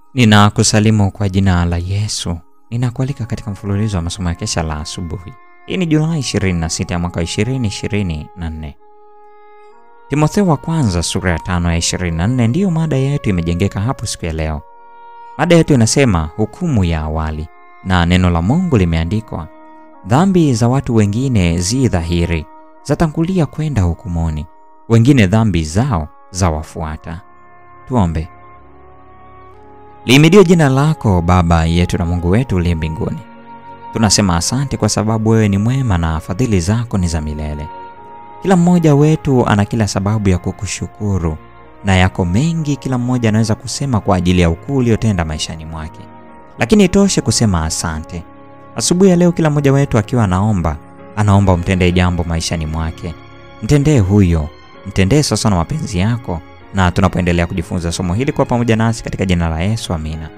Ninakusalimu kwa jina la Yesu. Ninakualika katika mfululizo wa masomo ya kesha la asubuhi. Hii ni Julai 26 ya mwaka 2024. Timotheo wa kwanza sura ya tano ya 24 ndiyo mada yetu imejengeka hapo siku ya leo. Mada yetu inasema hukumu ya awali, na neno la Mungu limeandikwa, dhambi za watu wengine zi dhahiri, zatangulia kwenda hukumuni, wengine dhambi zao zawafuata. Tuombe. Liimidiwe jina lako Baba yetu na Mungu wetu uliye mbinguni. Tunasema asante kwa sababu wewe ni mwema na fadhili zako ni za milele. Kila mmoja wetu ana kila sababu ya kukushukuru na yako mengi kila mmoja anaweza kusema kwa ajili ya ukuu uliotenda maishani mwake, lakini itoshe kusema asante. Asubuhi ya leo kila mmoja wetu akiwa anaomba, anaomba umtendee jambo maishani mwake. Mtendee huyo, mtendee sasa na mapenzi yako na tunapoendelea kujifunza somo hili kwa pamoja nasi katika jina la Yesu, amina.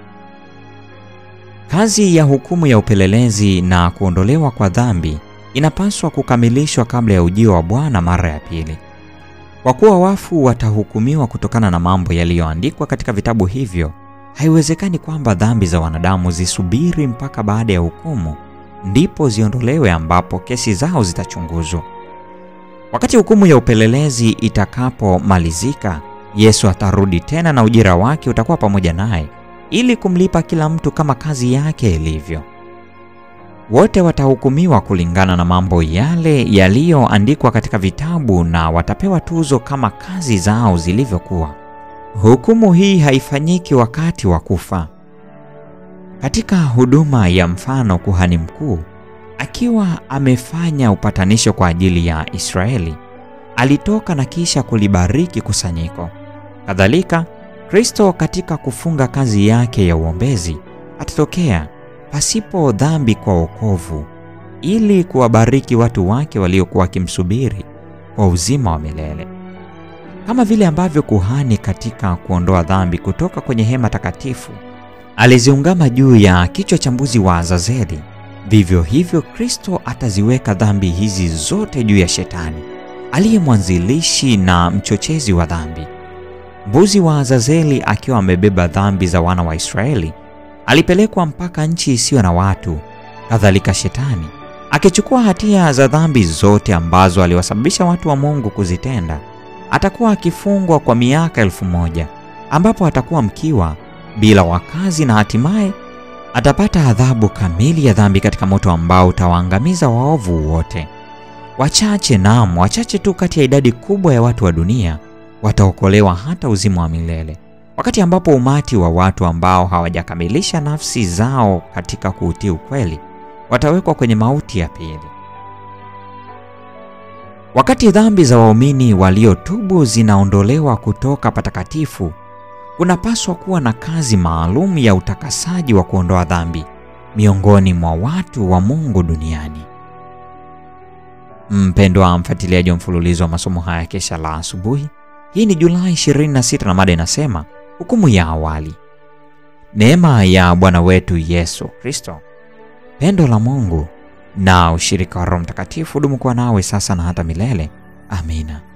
Kazi ya hukumu ya upelelezi na kuondolewa kwa dhambi inapaswa kukamilishwa kabla ya ujio wa Bwana mara ya pili. Kwa kuwa wafu watahukumiwa kutokana na mambo yaliyoandikwa katika vitabu hivyo, haiwezekani kwamba dhambi za wanadamu zisubiri mpaka baada ya hukumu ndipo ziondolewe, ambapo kesi zao zitachunguzwa. Wakati hukumu ya upelelezi itakapomalizika, Yesu atarudi tena na ujira wake utakuwa pamoja naye ili kumlipa kila mtu kama kazi yake ilivyo. Wote watahukumiwa kulingana na mambo yale yaliyoandikwa katika vitabu na watapewa tuzo kama kazi zao zilivyokuwa. Hukumu hii haifanyiki wakati wa kufa. Katika huduma ya mfano, kuhani mkuu akiwa amefanya upatanisho kwa ajili ya Israeli, alitoka na kisha kulibariki kusanyiko. Kadhalika, Kristo katika kufunga kazi yake ya uombezi atatokea pasipo dhambi kwa wokovu, ili kuwabariki watu wake waliokuwa wakimsubiri kwa uzima wa milele. Kama vile ambavyo kuhani katika kuondoa dhambi kutoka kwenye hema takatifu aliziungama juu ya kichwa cha mbuzi wa Azazeli, vivyo hivyo Kristo ataziweka dhambi hizi zote juu ya Shetani aliye mwanzilishi na mchochezi wa dhambi. Mbuzi wa Azazeli akiwa amebeba dhambi za wana wa Israeli alipelekwa mpaka nchi isiyo na watu. Kadhalika Shetani akichukua hatia za dhambi zote ambazo aliwasababisha watu wa Mungu kuzitenda, atakuwa akifungwa kwa miaka elfu moja ambapo atakuwa mkiwa bila wakazi na hatimaye atapata adhabu kamili ya dhambi katika moto ambao utawaangamiza waovu wote. Wachache, naam, wachache tu kati ya idadi kubwa ya watu wa dunia wataokolewa hata uzima wa milele, wakati ambapo umati wa watu ambao hawajakamilisha nafsi zao katika kuutii ukweli watawekwa kwenye mauti ya pili. Wakati dhambi za waumini waliotubu zinaondolewa kutoka patakatifu, kunapaswa kuwa na kazi maalum ya utakasaji wa kuondoa dhambi miongoni mwa watu wa Mungu duniani. Mpendwa mfuatiliaji wa mfululizo wa masomo haya kesha la asubuhi, hii ni Julai 26 na mada inasema hukumu ya awali. Neema ya Bwana wetu Yesu Kristo, pendo la Mungu na ushirika wa Roho Mtakatifu dumu kuwa nawe sasa na hata milele. Amina.